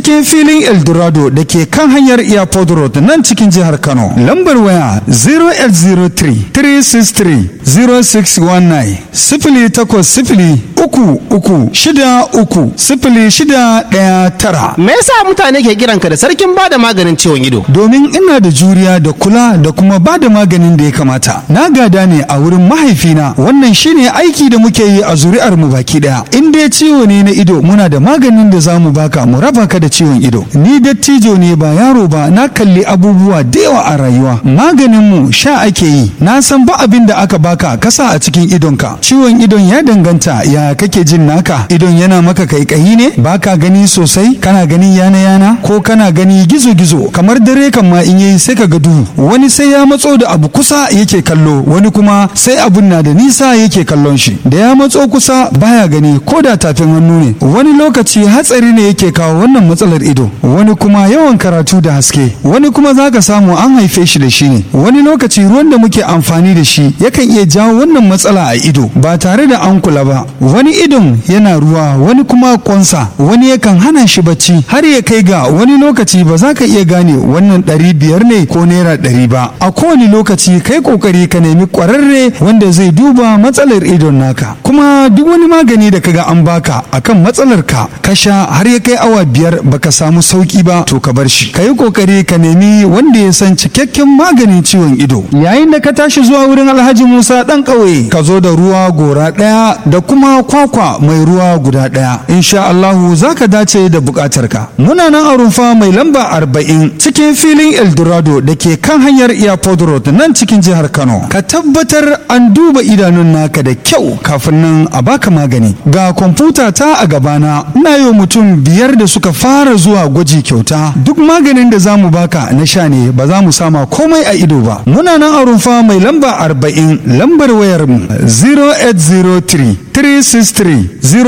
cikin filin eldorado da ke kan hanyar airport road nan cikin jihar kano lambar waya 0803 363 0619 sifili takwas sifili uku uku shida uku sifili shida ɗaya tara Me yasa mutane ke kiranka da sarkin bada maganin ciwon ido? domin ina da juriya da kula da kuma ba da maganin da ya kamata na gada ne a wurin mahaifina wannan shine aiki da muke yi a zuri'ar mu baki daya in dai ciwo ne na ido muna da maganin da za mu baka mu raba ka da ciwon ido ni dattijo ne ba yaro ba na kalli abubuwa da yawa a rayuwa maganin mu sha ake yi na san ba abin da aka baka kasa a cikin idonka ciwon idon ya danganta ya kake jin naka idon yana maka kaikayi ne baka gani sosai kana gani yana yana ko kana gani gizo gizo kamar dare kan ma in yayi sai ka ga duhu wani sai ya matso da abu kusa yake kallo wani kuma sai abun na da nisa yake kallon shi da ya matso kusa baya gani ko da tafin hannu ne wani lokaci hatsari ne yake kawo wannan matsalar ido wani kuma yawan karatu da haske wani kuma zaka samu an haife shi da shi ne wani lokaci ruwan da muke amfani da shi yakan iya jawo wannan matsala a ido ba tare da an kula ba wani idon yana ruwa wani kuma kwansa wani yakan hana shi bacci har ya kai ga wani lokaci ba za ka iya gane wannan ɗari biyar ne ko naira ɗari ba a kowane lokaci kai kokari ka nemi ƙwararre wanda zai duba matsalar idon naka kuma duk wani magani da kaga an baka akan matsalar ka ka sha har ya kai awa biyar baka samu sauki ba to ka bar shi ka yi kokari ka nemi wanda ya san cikakken maganin ciwon ido yayin da ka tashi zuwa wurin alhaji musa dan ƙauye ka zo da ruwa gora ɗaya da kuma kwakwa mai ruwa guda ɗaya insha allahu za ka dace da buƙatar ka muna nan a rumfa mai lamba arba'in cikin filin eldorado da ke kan hanyar airport road nan cikin jihar kano ka tabbatar an duba idanun naka da kyau kafin nan a baka magani ga kwamfuta ta a gabana ina yi wa mutum biyar da suka fara zuwa gwaji kyauta duk maganin da za mu baka na sha ne ba za mu sama komai a ido ba muna nan a rumfa mai lamba arba'in lambar wayar mu 0803 363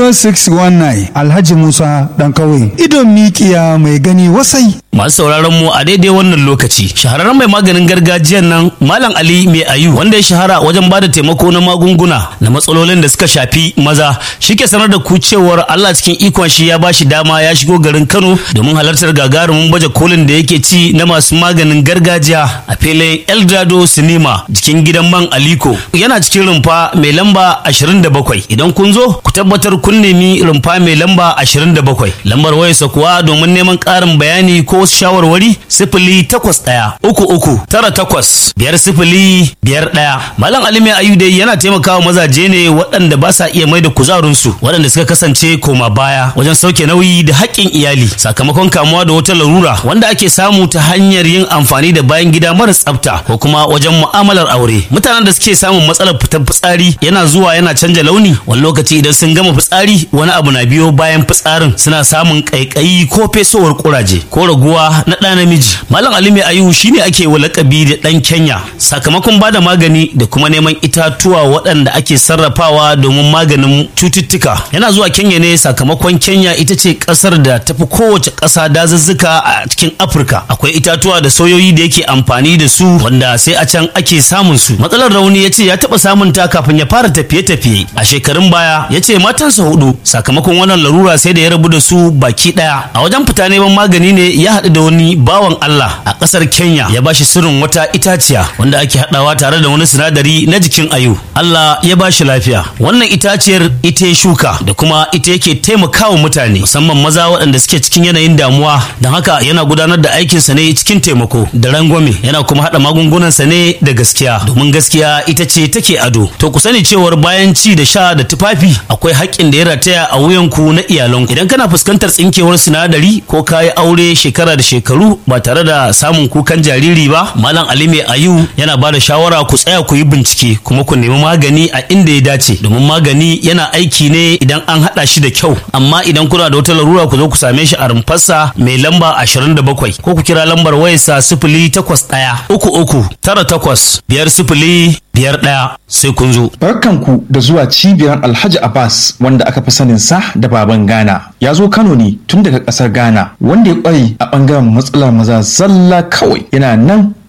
0619 alhaji musa dan kawai idon mikiya mai gani wasai Masu sauraron mu a daidai wannan lokaci shahararren mai maganin gargajiyan nan Malam Ali Mai Ayu wanda ya shahara wajen bada taimako na magunguna na matsalolin da suka shafi maza shi ke sanar da ku cewar Allah cikin ikon shi ya bashi dama ya shigo garin Kano domin halartar gagarumin baje kolin da yake ci na masu maganin gargajiya a filin Eldado Cinema jikin gidan man Aliko yana cikin rumfa mai lamba 27 idan kun zo ku tabbatar kun nemi rumfa mai lamba 27 lambar wayarsa kuwa domin neman ƙarin bayani ko wasu shawarwari sifili takwas ɗaya uku uku tara takwas biyar sifili biyar ɗaya malam ali mai ayu dai yana taimakawa mazaje ne waɗanda ba sa iya mai da kuzarinsu waɗanda suka kasance koma baya wajen sauke nauyi da haƙƙin iyali sakamakon kamuwa da wata larura wanda ake samu ta hanyar yin amfani da bayan gida mara tsafta ko kuma wajen mu'amalar aure mutanen da suke samun matsalar fitar fitsari yana zuwa yana canja launi wani lokaci idan sun gama fitsari wani abu na biyo bayan fitsarin suna samun ƙaiƙayi ko fesowar ƙuraje ko raguwa na ɗa namiji malam ali mai ayu shine ake wa lakabi da ɗan kenya sakamakon bada magani da kuma neman itatuwa waɗanda ake sarrafawa domin maganin cututtuka yana zuwa kenya ne sakamakon kenya ita ce ƙasar da tafi kowace ƙasa dazuzzuka a cikin afirka akwai itatuwa da soyoyi da yake amfani da su wanda sai a can ake samun su matsalar rauni ya ce ya taɓa samun ta kafin ya fara tafiye-tafiye a shekarun baya ya ce matansa hudu sakamakon wannan larura sai da ya rabu da su baki ɗaya a wajen fita neman magani ne ya haɗu da wani bawan Allah a ƙasar Kenya ya bashi sirrin wata itaciya wanda ake haɗawa tare da wani sinadari na jikin ayu. Allah ya bashi lafiya. Wannan itaciyar ita ya shuka da kuma ita yake taimakawa mutane musamman maza waɗanda suke cikin yanayin damuwa don haka yana gudanar da aikinsa ne cikin taimako da rangwame yana kuma haɗa magungunansa ne da gaskiya domin gaskiya ita ce take ado. To ku sani cewar bayan ci da sha da tufafi akwai haƙƙin da ya rataya a wuyanku na iyalanku. Idan kana fuskantar tsinkewar sinadari ko kayi aure shekara da shekaru ba tare da samun kukan jariri ba malam ali mai ayu yana ba da shawara ku tsaya ku yi bincike kuma ku nemi magani a inda ya dace domin magani yana aiki ne idan an haɗa shi da kyau amma idan kuna da wata larura ku zo ku same shi a rumfarsa mai lamba 27 ko ku kira lambar wayarsa sifili takwas ɗaya uku uku tara takwas biyar sifili biyar ɗaya sai kun zo. Barkanku da zuwa cibiyar Alhaji Abbas wanda aka fi sanin sa da baban Ghana. Ya zo Kano ne tun daga ƙasar Ghana wanda ya ƙware a ɓangaren matsalar maza zalla kawai yana nan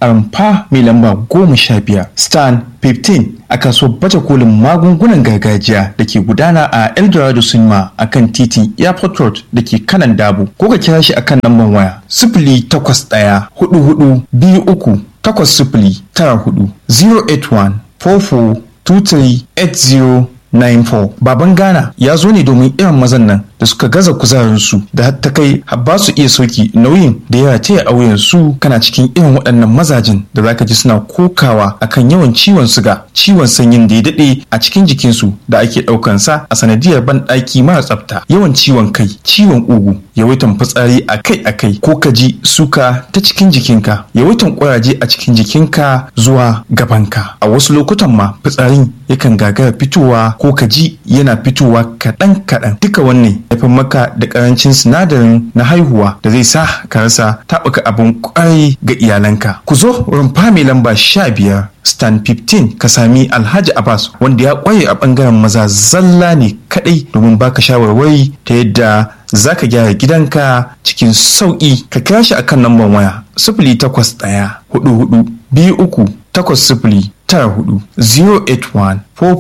a rumfa mai lamba goma sha biyar stan 15 a kasuwar baje kolin magungunan gargajiya da ke gudana a eldorado cinema a kan titin airport road da ke kanan dabo ko ka kira shi akan lambar waya sifili takwas ɗaya hudu hudu biyu uku takwas sifili tara hudu 081 44 23 8094 baban ghana ya zo ne domin irin mazan nan da suka gaza kuzarinsu da har ta kai har ba su iya sauki nauyin da ya taya a wuyansu kana cikin irin waɗannan mazajin da zaka ji suna kokawa akan yawan ciwon suga ciwon sanyin da ya daɗe a cikin jikinsu da ake ɗaukan sa a sanadiyar banɗaki mara tsafta yawan ciwon kai ciwon ugu yawaitan fitsari akai-akai ko ka ji suka ta cikin jikinka yawaitan ƙuraje a cikin jikinka zuwa gabanka a wasu lokutan ma fitsarin yakan gagara fitowa ko ka ji yana fitowa kaɗan-kaɗan duka wannan haifar maka da ƙarancin sinadarin na haihuwa da zai sa ka rasa taɓuka abin ƙwarai ga iyalanka ku zo rumfa mai lamba sha biyar stan 15 ka sami alhaji abbas wanda ya ƙware a ɓangaren maza zalla ne kaɗai domin baka shawarwari ta yadda za ka gyara gidanka cikin sauƙi ka kira shi akan lambar waya sifili takwas ɗaya hudu hudu biyu uku takwas sifili tara hudu 081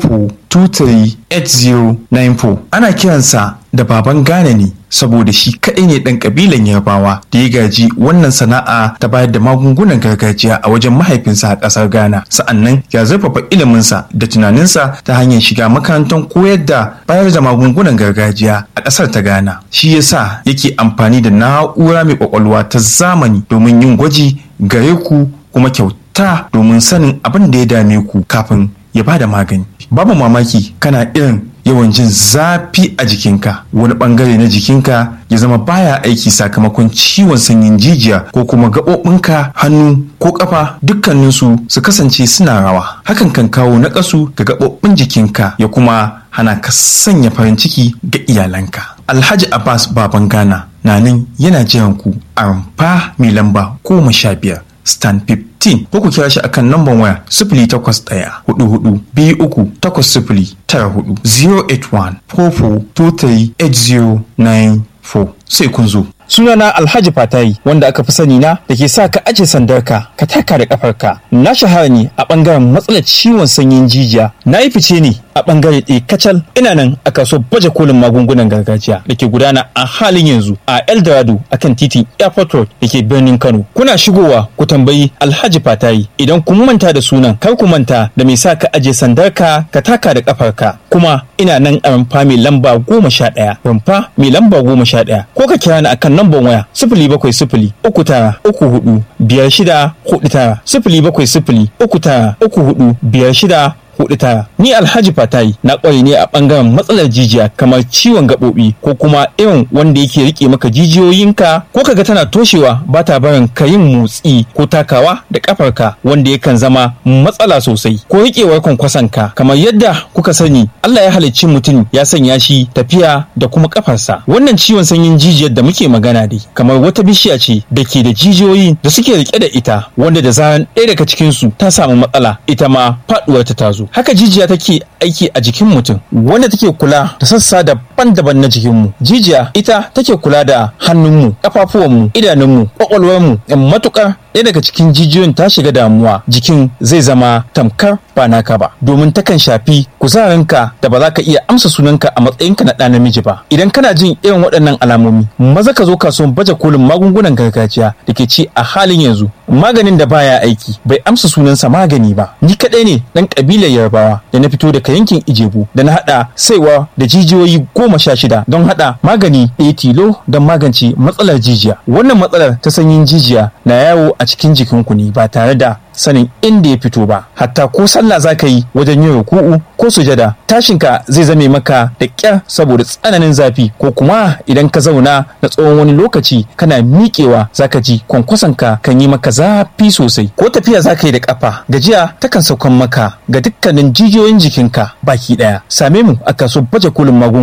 44238094 ana kiransa da baban Ghana ne saboda shi kaɗai ne ɗan ƙabilan Yarbawa da ya gaji wannan sana'a ta bayar da magungunan gargajiya a wajen mahaifinsa a ƙasar Ghana. Sa'annan ya zurfafa iliminsa da tunaninsa ta hanyar shiga makarantar koyar da bayar da magungunan gargajiya a ƙasar ta Ghana. Shi yasa yake amfani da na'ura mai ƙwaƙwalwa ta zamani domin yin gwaji gare ku kuma kyauta domin sanin abin da ya dame ku kafin ya bada magani. Babu mamaki kana irin yawan jin zafi a jikinka wani bangare na jikinka ya zama baya aiki sakamakon ciwon sanyin jijiya ko kuma gaɓoɓinka hannu ko ƙafa dukkaninsu su kasance suna rawa hakan kan kawo naƙasu ga gaɓoɓin jikinka ya kuma hana ka sanya farin ciki ga iyalanka alhaji abbas baban ghana na nan yana jiran ku a rumfa mai lamba goma sha biyar stan 15 ko ku kira shi akan namban waya sifili takwas ɗaya hudu hudu biyu uku takwas sifili tara hudu 081 44238094 sai kun zo. sunana alhaji fatayi wanda aka fi sani na da ke sa ka aje sandarka ka taka da kafarka na shahara ne a bangaren matsalar ciwon sanyin jijiya na yi fice ne a bangare ɗaya kacal ina nan a kaso baje kolin magungunan gargajiya da ke gudana a halin yanzu a eldorado akan titin airport road da ke birnin kano kuna shigowa ku tambayi alhaji fatayi idan kun manta da sunan kar ku manta da mai sa ka aje sandarka ka taka da kafarka kuma ina nan a rumfa mai lamba goma sha ɗaya rumfa mai lamba goma sha ɗaya ko ka kira ni akan namban waya sifili bakwai sifili uku tara uku hudu biyar shida hudu tara sifili bakwai sifili uku tara uku hudu biyar shida hudu tara ni alhaji fatayi na kware ne a bangaren matsalar jijiya kamar ciwon gaɓoɓi ko kuma irin wanda yake rike maka jijiyoyinka ko kaga tana toshewa ba ta barin ka yin motsi ko takawa da kafarka wanda yakan zama matsala sosai ko rikewar kwankwasanka kamar yadda kuka sani Allah ya halicci mutum ya sanya shi tafiya da kuma kafarsa wannan ciwon sanyin jijiyar da muke magana dai kamar wata bishiya ce da ke da jijiyoyi da suke rike da ita wanda da zaran ɗaya daga cikinsu ta samu matsala ita ma faɗuwar ta tazo haka jijiya take aiki a jikin mutum wanda take kula da sassa daban-daban na jikinmu jijiya ita take kula da hannunmu ƙafafuwanmu idanunmu ƙwaƙwalwarmu matukar ɗaya daga cikin jijiyoyin ta shiga damuwa jikin zai zama tamkar ba naka ba domin takan shafi kuzarinka da ba za ka iya amsa sunanka a matsayinka na ɗa namiji ba idan kana jin irin waɗannan alamomi maza ka zo kasuwan baje kolin magungunan gargajiya da ke ci a halin yanzu maganin da baya aiki bai amsa sunansa magani ba ni kaɗai ne ɗan ƙabilar yarbawa da na fito daga yankin ijebu da na haɗa saiwa da jijiyoyi goma sha shida don haɗa magani ɗaya tilo don magance matsalar jijiya wannan matsalar ta sanyin jijiya na yawo a cikin jikinku ne ba tare da sanin inda ya fito ba hatta ko sallah za ka yi wajen yin ruku'u ko sujada tashinka zai zame maka da ƙyar saboda tsananin zafi ko kuma idan ka zauna na tsawon wani lokaci kana miƙewa za ka ji kwankwasonka kan yi maka zafi sosai ko tafiya za ka yi da ƙafa gajiya takan saukan maka ga dukkanin jijiyoyin jikinka baki ɗaya same mu a kaso baje kolin magunguna